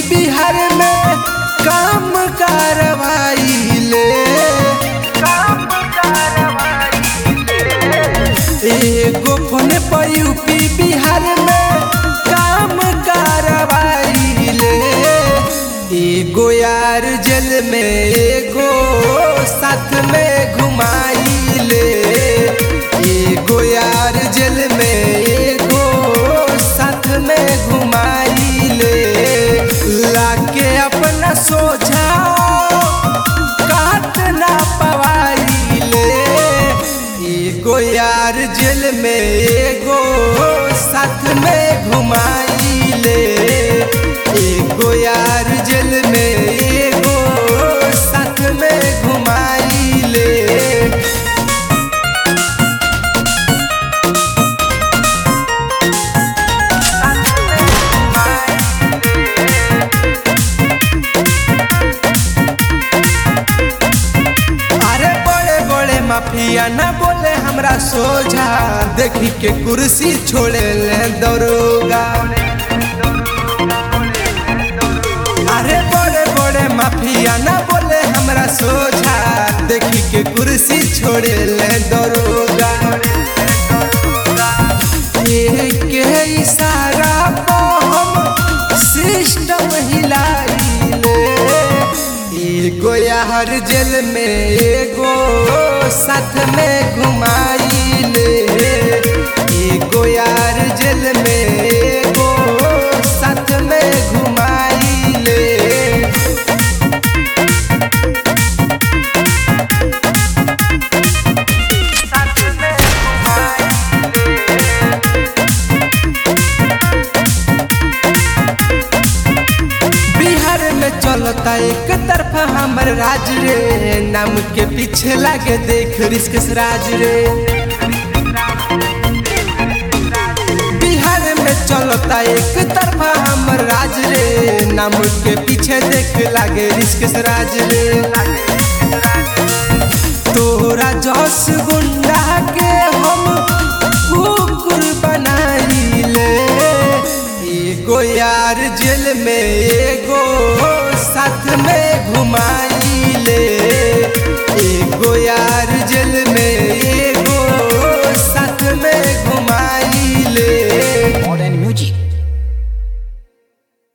बिहार में काम कार्रवाई ले एगो फोन पर यूपी बिहार में काम कार्रवाई ले एगो यार जेल में एगो साथ में घुमाई ले एगो यार जेल में एगो साथ में घुमाई ले लाके अपना सोझा काट ना पवाई ले एगो यार जेल में एगो साथ में घुमाई ले एगो यार जेल में एगो साथ में घुमाई ले अरे बड़े बड़े माफिया ना बोले हमरा सोझा देखी के कुर्सी छोड़े ले दरोगा अरे बड़े बड़े माफिया ना बोले हमरा सोझा देखी के कुर्सी छोड़े ले दरोगा के इशारा पर हम सिस्टम हिलाइले एगो यार जेल में एगो साथ में घुमाइले एगो यार जेल में एगो साथ में घुमाइले बिहार में चलता एक तरफा हमर राज रे नाम के पीछे लागे देख रिस्क से राज रे बिहार में चलता एक तरफा हमर राज रे नाम के पीछे देख लागे रिस्क से राज रे तोरा जस गुंडा के हम कुकुर बनाइले एगो यार जेल में एगो साथ में घुमाई